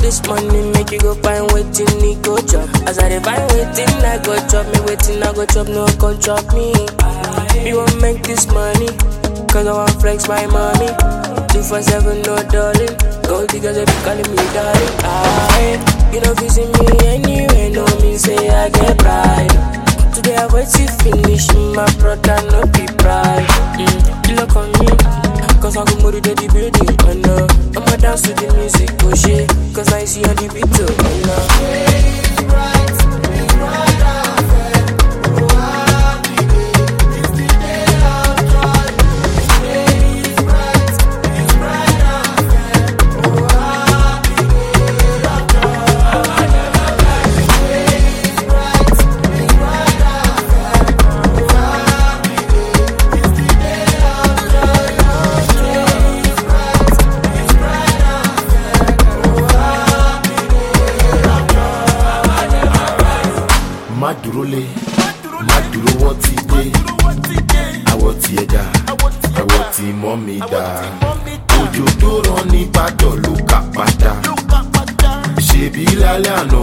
this money, make you go find waiting, me go chop. As I dey find waiting, I go chop me waiting, I go chop, no go chop me. Me won't make this money, cause I want flex my mommy. Two for seven, no darling. Gold diggers, they be calling me darling. Ah, you know, if you see me anywhere, no mean say I get pride. Today I wait to finish, my brother, no be pride. Mm, you look on me, cause I go more to the building, oh no. I'ma dance to the music, oh shit, cause I see on the beat, oh no. má dúró lé má dúró wọ́n ti dé àwọ̀ tí ẹ dá àwọ̀ tí mọ́ mi dá òjò tó rán ní gbàdọ̀ ló kà padà ṣèbí lálẹ́ àná